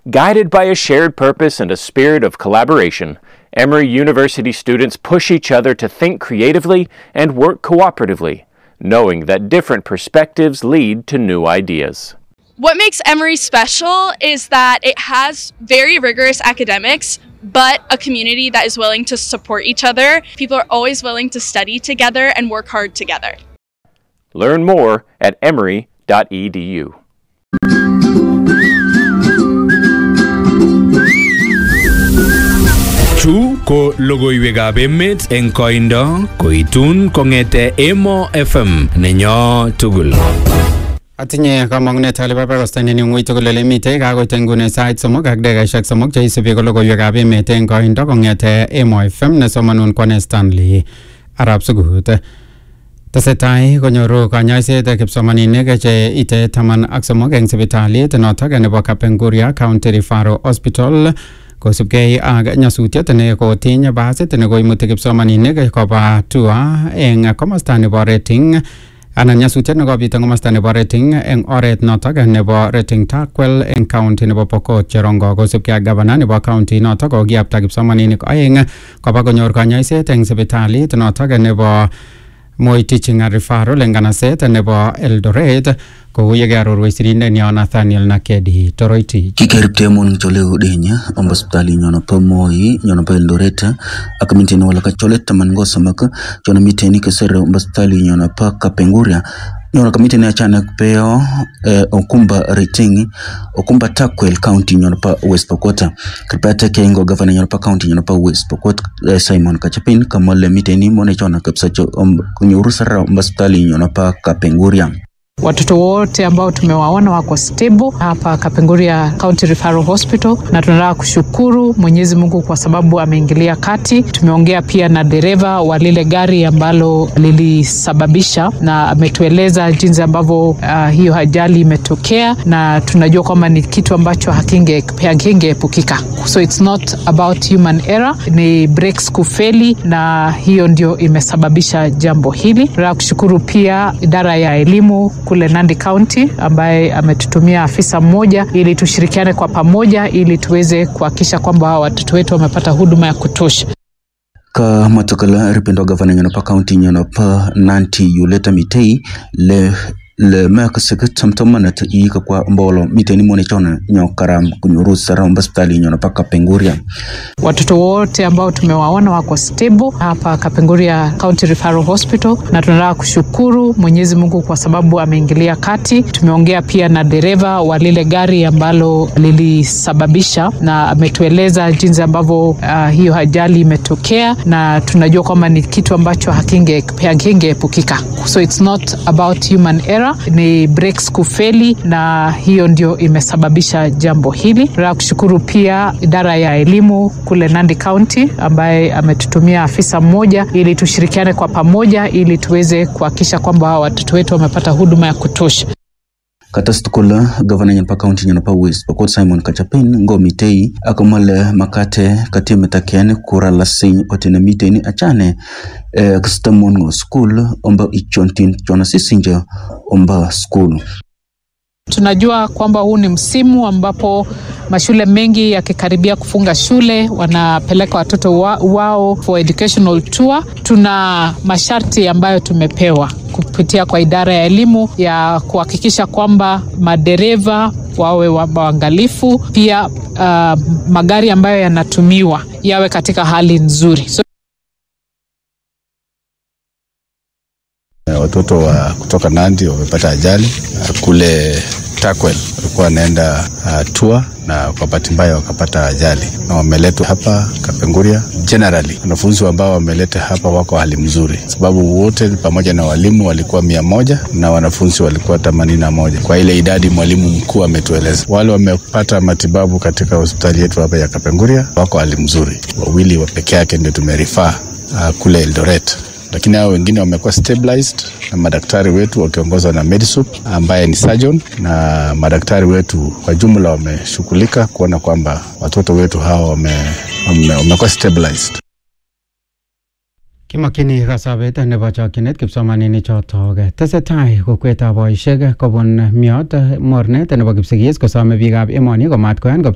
Guided by a shared purpose and a spirit of collaboration, Emory University students push each other to think creatively and work cooperatively, knowing that different perspectives lead to new ideas. What makes Emory special is that it has very rigorous academics, but a community that is willing to support each other. People are always willing to study together and work hard together. Learn more at emory.edu. Chu ko logoiwekab emet eng koindo koitun kong'ete Emo FM nenyo tugul. Atinye kamang'unet ale babarastainen eng ng'ui tugul ole mitei kakoit nguni sait somok ak dakikaishek somok cheisubi ko logoiwekab emet eng koindo kong'ete Emo FM nesomanun kwane Stanley Arab Sugut. Tesetai konyoru kanyoiset kipsomaninik che ite taman ak somok eng sipitalit notok nebo Kapenguria County Referral Hospital kosubkei ak nyasutiet ne kotiny basit ne koimuti kipsomaninik koba tua eng komosta nebo rating anan nyasutiet nekobit eng komosta nebo rating eng oret notok nebo rating takwel eng county nebo Pokot Cherongo kosubkei ak gavana nebo county notok kokiyapta kipsomaninik oeng koba konyor kanyoiset eng sipitalit notok nebo Moi Teaching and Referral eng kanaset nebo Eldoret kou yekearorwech sirindenyo Nathaniel Nakedi Toroitich. kikeriptemon chole udenya ombo hospitali nyono pa Moi nyono pa Eldoret ak mintini wala ka chole taman go samak chono miteni kesere ombo hospitali nyono pa Kapenguria nyono ka miteni achane kupeo eh, okumba rating okumba Takwel county nyono pa West Pokot kirpate kengo gavana nyono pa county nyono pa West Pokot eh, Simon Kachapin kamole miteni mone chona kapsa cho om, kunyoru sara ombo hospitali nyono pa Kapenguria Watoto wote ambao tumewaona wako stable hapa Kapenguria County Referral Hospital, na tunataka kushukuru Mwenyezi Mungu kwa sababu ameingilia kati. Tumeongea pia na dereva wa lile gari ambalo lilisababisha, na ametueleza jinsi ambavyo uh, hiyo ajali imetokea, na tunajua kwamba ni kitu ambacho hakinge hakingeepukika. So it's not about human error, ni brakes kufeli, na hiyo ndio imesababisha jambo hili. Tunataka kushukuru pia idara ya elimu kule Nandi County ambaye ametutumia afisa mmoja ili tushirikiane kwa pamoja ili tuweze kuhakikisha kwamba watoto wetu wamepata huduma ya kutosha. ka matokala ripendo gavana nyono pa county nyono pa nanti yuleta mitei le le mek sik tamtamana ta ika kwa mbolo miteni mone chona nyo karam kunyuru sara omba hospitali nyono pa Kapenguria Watoto wote ambao tumewaona wako stable hapa Kapenguria County Referral Hospital, na tunataka kushukuru Mwenyezi Mungu kwa sababu ameingilia kati. Tumeongea pia na dereva wa lile gari ambalo lilisababisha, na ametueleza jinsi ambavyo uh, hiyo ajali imetokea, na tunajua kwamba ni kitu ambacho hakinge hakingeepukika. So it's not about human error, ni brakes kufeli, na hiyo ndio imesababisha jambo hili. Tunataka kushukuru pia idara ya elimu kule Nandi County ambaye ametutumia afisa mmoja ili tushirikiane kwa pamoja ili tuweze kuhakikisha kwamba watoto wetu wamepata huduma ya kutosha. katas tukula gavana nyono pa county nyono pa West Pokot Simon Kachapin ngo mitei akamale makate katime takiane kura lasiny otene miteni achane eh, kistamon ngo school omba ichontin chona sisinja omba school Tunajua kwamba huu ni msimu ambapo mashule mengi yakikaribia kufunga shule wanapeleka watoto wa, wao for educational tour. Tuna masharti ambayo tumepewa kupitia kwa idara ya elimu ya kuhakikisha kwamba madereva wawe wa- waangalifu, pia uh, magari ambayo yanatumiwa yawe katika hali nzuri. So, Watoto wa kutoka Nandi wamepata ajali uh, kule Takwel, walikuwa wanaenda uh, tour na kwa bahati mbaya wakapata ajali na wameletwa hapa Kapenguria. Generally wanafunzi ambao wameleta hapa wako hali mzuri, sababu wote pamoja na walimu walikuwa mia moja na wanafunzi walikuwa themanini na moja kwa ile idadi mwalimu mkuu ametueleza. Wale wamepata matibabu katika hospitali yetu hapa ya Kapenguria wako hali mzuri, wawili wa peke yake ndio tumerifaa uh, kule Eldoret lakini hao wengine wamekuwa stabilized na madaktari wetu wakiongozwa na Medisup ambaye ni surgeon, na madaktari wetu kwa jumla wameshughulika kuona kwamba watoto wetu hawa wame- wame- wamekuwa stabilized. Kimakchini kasabet nebo chokchinet kipsomaninik chotok tesetai kokwetab boisiek kobun miot mornet nebo kipsigis kosome biikab emoni komat koyan